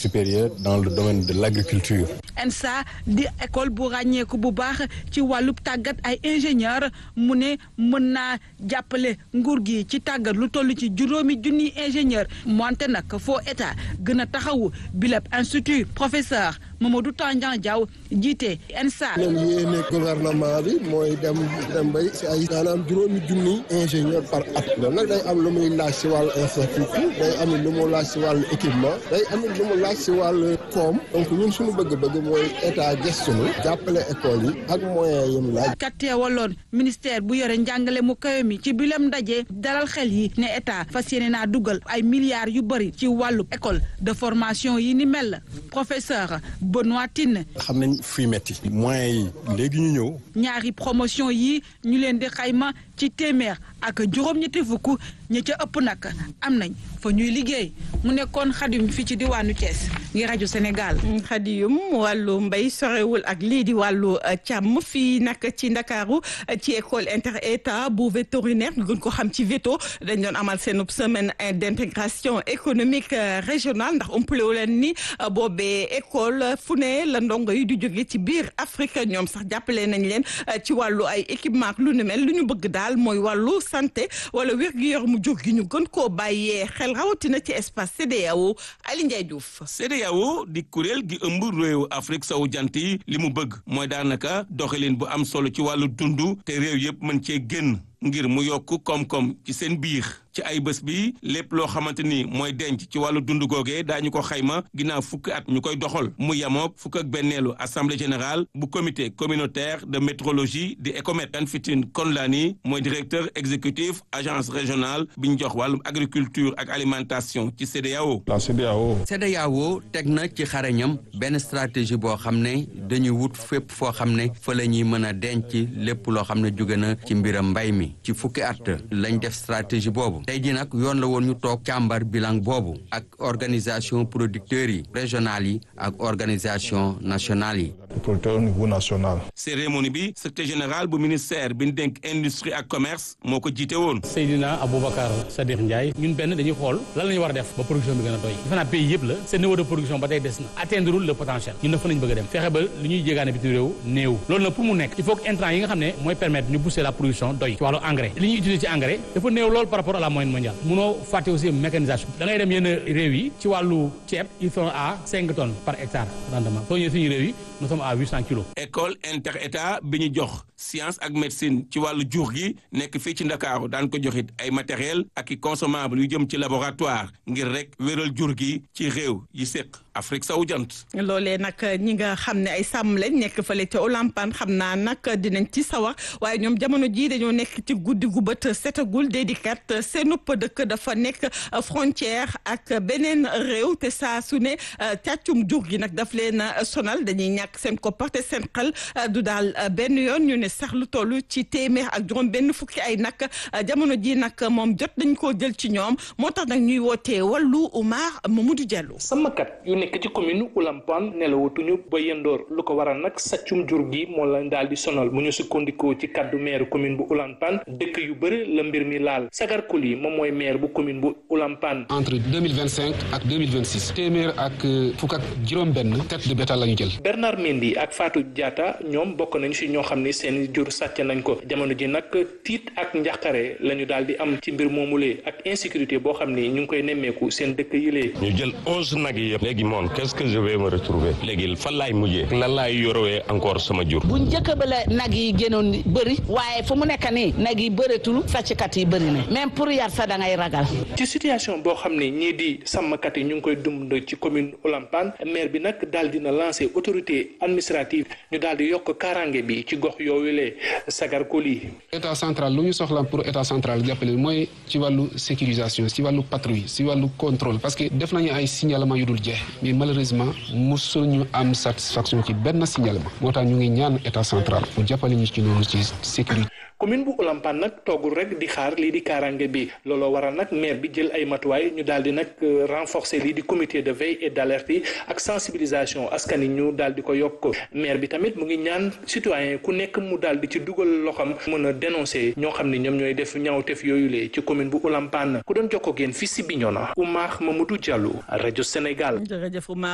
supérieur dans le domaine de l'agriculture. ENSA di école bu ràññeeku bu baax ci wàllub tàggat ay ingénieur mu ne mën naa jàppale nguur gi ci tàggat lu toll ci juróomi junni ingénieur moonte nag foo état gën a taxawu bileb institut professeur Mamadou Tandian Diaw jiite ENSA. leen yéene gouvernement bi mooy dem dem bay si ay maanaam juróomi junni ingénieur par at loolu nag day am lu muy laaj si wàllu infrastructure day am lu mu laaj si wàllu équipement day am lu mu laaj si wàllu koom donc ñun suñu bëgg-bëgg mooy état gëstunu jàppale école yi ak moyens yi mu laaj. kat teewaloon ministère bu yore njàngale mu kawe mi ci bilem ndaje dalal xel yi ne état fas yéene naa dugal ay milliards yu bëri ci wàllu école de formation yi ni mel professeur Benoît Tine. xam nañ fuy metti moyens yi léegi ñu ñëw. ñaari promotion yi ñu leen di xayma ci téeméer ak juróom-ñetti fukk ñi ca ëpp nag am nañ fa ñuy liggéey mu nekkoon xadim fii ci diwaanu Thiès ngi rajo Sénégal. xadiyum wàllu mbay sorewul ak lii di wàllu càmm fii nag ci ndakaaru ci école inter état bu vétérinaire ñu gën ko xam ci veto dañ doon amal seen semaine d'intégration économique régionale ndax umpalewu leen ni boobee école fu ne la ndongo yi di jóge ci biir Afrique ñoom sax jàppale nañ leen ci wàllu ay équipement ak lu ni mel lu ñu bëgg daal mooy wàllu santé wala wér-gu-yaramu jóg gi ñu gën koo bàyyee xel rawatina ci espace CEDEAO Ali Ndiaye Diouf. CEDEAO di kuréel gi ëmb réewu Afrique sowu jant yi li mu bëgg mooy daanaka doxalin bu am solo ci wàllu dund te réew yëpp mën cee génn ngir mu yokk koom-koom ci seen biir ci ay bés bi lépp loo xamante ni mooy denc ci wàllu dund googee daañu ko xayma ginnaaw fukki at ñu koy doxal mu yamook fukk ak benneelu assemblée générale bu comité communautaire de métrologie di ECOMET Kanfitin Konlani mooy directeur exécutif agence régionale bi ñu jox wàllum agriculture ak alimentation ci CEDEAO. la CEDEAO. CEDEAO teg na ci xarañam benn stratégie boo xam ne dañuy wut fépp foo xam ne fa la ñuy mën a denc lépp loo xam ne jóge na ci mbiram mbay mi ci fukki at lañ def stratégie boobu. tey jii nag yoon la woon ñu toog càmbar bilan boobu ak organisation producteurs yi régionales yi ak organisation nationale yi. producteurs au niveau national. cérémonie bi secrétaire général bu ministère bi ñu dénk industrie ak commerce moo ko jiite woon. Seydina Aboubacar Sadikh Ndiaye ñun benn dañuy xool lan la ñu war a def ba production bi gën a doy defe naa pays yëpp la seen niveau de production ba tey des na atteindre le potentiel ñun dafa nañ bëgg a dem fexe ba lu ñuy jégaane bitim réew néew loolu nag pour mu nekk il faut que intrant yi nga xam ne mooy permettre ñu booster la production doy ci wàllu engrais li ñuy utiliser ci engrais dafa néew lool par rapport à la moyenne mondiale munoo fàtte aussi mécanisation da ngay dem yenn réew yi ci wàllu ceeb ils sont à cinq tonnes par hectare rendement soo ñëwee suñu réew yi nous sommes à huit cent kilos. école inter état bi ñu jox science ak médecine ci wàllu jur gi nekk fii ci ndakaaru daan ko joxit ay matériel ak i consommable yu jëm ci laboratoire ngir rek wéral jur gi ci réew yi séq Afrique sowu jant. loolee nag ñi nga xam ne ay sàmm lañ nekk fële ca Olampan xam naa nag dinañ ci sawar waaye ñoom jamono jii dañoo nekk ci guddi gu bët setagul dédikat seen upp dëkk dafa nekk frontière ak beneen réew te saa su ne càccum jur gi nag daf leen sonal dañuy ñàkk seen koppar te seen xel du daal benn yoon ñu ne sax lu toll ci téeméer ak juróom benn fukki ay nag jamono ji nag moom jot dañ koo jël ci ñoom moo tax nag ñuy wootee wàllu Oumar Mamadou Diallo. sàmmkat yu nekk ci commune Oulampan nelawatuñu ba yendoor lu ko waral nag sàccum jur gi moo leen daal di sonal mu ñu sukkandikoo ci kaddu maire commune bu Oulampan dëkk yu bëri la mbir mi laal Sagar Koli moom mooy maire bu commune bu Oulampan. entre deux mille vingt cinq ak deux mille vingt six téeméer ak fukk ak juróom-benn tête de bétail la ñu jël. Bernard Mendy ak Fatou Diatta ñoom bokk nañu si ñoo xam ni seen jur sàcc nañ ko jamono ji nag tiit ak njàqare la ñu daal di am ci mbir moomulee ak insécurité boo xam ni ñu ngi koy nemmeeku seen dëkk yilee. ñu jël onze nag yi yëpp léegi moom qu'est-ce que je vais me retrouver léegi fan laay mujjee lan laay yorowee encore sama jur. bu njëkk ba la nag yi gënoon bëri waaye fu mu nekk nii nag yi bëreetul sàcckat yi bëri na même pour yar sa da ngay ragal. ci situation boo xam ne ñii di sàmmkat yi ñu ngi koy dund ci commune Olampan maire bi nag daal dina lancer autorité administrative ñu daal di yokk kaaraange bi ci gox yooyu lee sagar koli état central lu ñu soxla pour état central jàppale mooy ci wàllu sécurisation ci wàllu patrouille ci wàllu contrôle parce que def nañu ay signalement yu dul jeex mais malheureusement mosul ñu am satisfaction ci benn signalement moo tax ñu ngi ñaan état central mu jàppale ñu ci noonu ci sécurité. commune bu Olampan nag toogul rek di xaar lii di kaaraange bi looloo waral nag maire bi jël ay matuwaay ñu daal di nag renforcer lii di comité de veille et d'alerte yi ak sensibilisation askan yi ñu daal di ko yokk maire bi tamit mu ngi ñaan citoyen ku nekk mu daal di ci dugal loxam mën a dénoncer ñoo xam ne ñoom ñooy def ñaawteef yooyu lee ci commune bu Olampan ku doon jokkoo ak yéen fii si Bignona Oumar Mamadou Diallo rajo Sénégal.